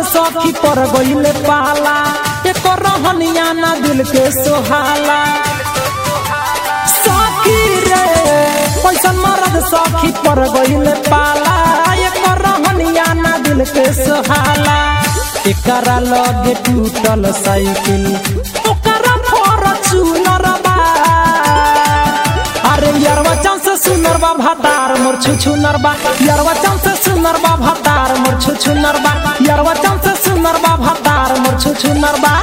सखी पर गईले पाला एक रहनिया ना दिल के सोहाला सखी रे पैसन मरद सखी पर गईले पाला एक रहनिया ना दिल के सोहाला एकरा लगे टूटल साइकिल ओकरा फॉर्च्यूनर बा अरे यारवा चांस सुनर बा भातार मोर छुछु नरबा यारवा चांस सुनर बा भातार मोर छुछु नरबा यारवा चांस सुनर बा भातार मोर छुछु नरबा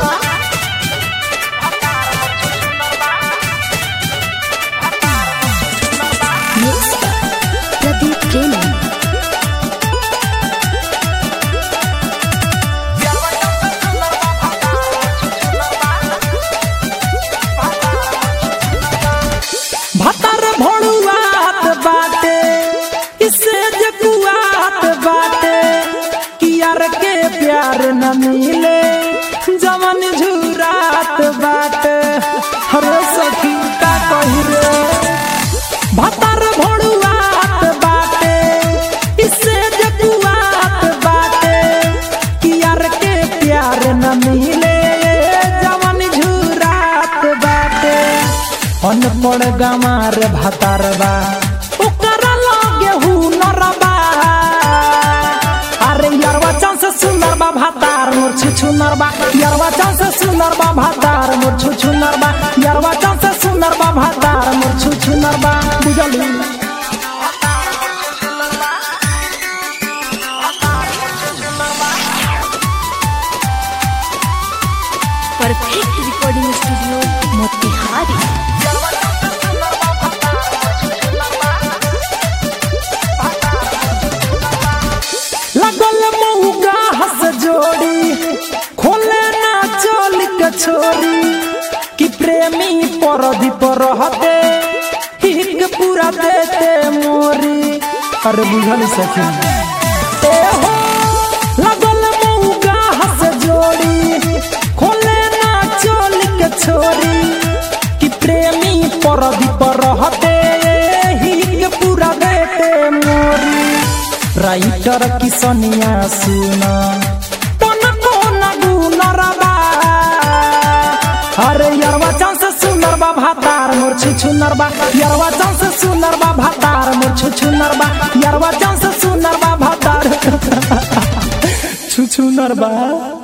Mixed by Pradeep Jain. भातार भोड़ुआत बाटे इससे जकुआत बाटे कियार के प्यार न मिले जवन झुरात बाटे हरे सखी का कही रे भातार भोड़ुआत बाटे इससे जकुआत बाटे कियार के प्यार न मिले जवन झुरात बाटे अनपढ़ गमार भातारबा ओकरा लगे हुनरबा अरे यारवा चांस सुनरबा भातार मोर छुछु नरबा यारवा चांस सुनरबा भातार मोर छुछु नरबा यारवा चांस सुनरबा भातार मोर छुछु नरबा बुझली Perfect recording studio, Motihari. लगल मऊका हस जोड़ी खोले ना चल के छोरी कि प्रेमी परदी पर रहते हिक पूरा देते मोरी अरे बुझल सखी ए हो लगल मऊका हस जोड़ी खोले ना चल के छोरी कि प्रेमी परदी पर रहते हिक पूरा देते मोरी राइटर किसनिया सुना तन कोन गुनरबा अरे यारवा चांस सुनरबा भातार मोर छुछु नरबा यारवा चांस सुनरबा भातार मोर छुछु नरबा यारवा चांस सुनरबा भातार छुछु नरबा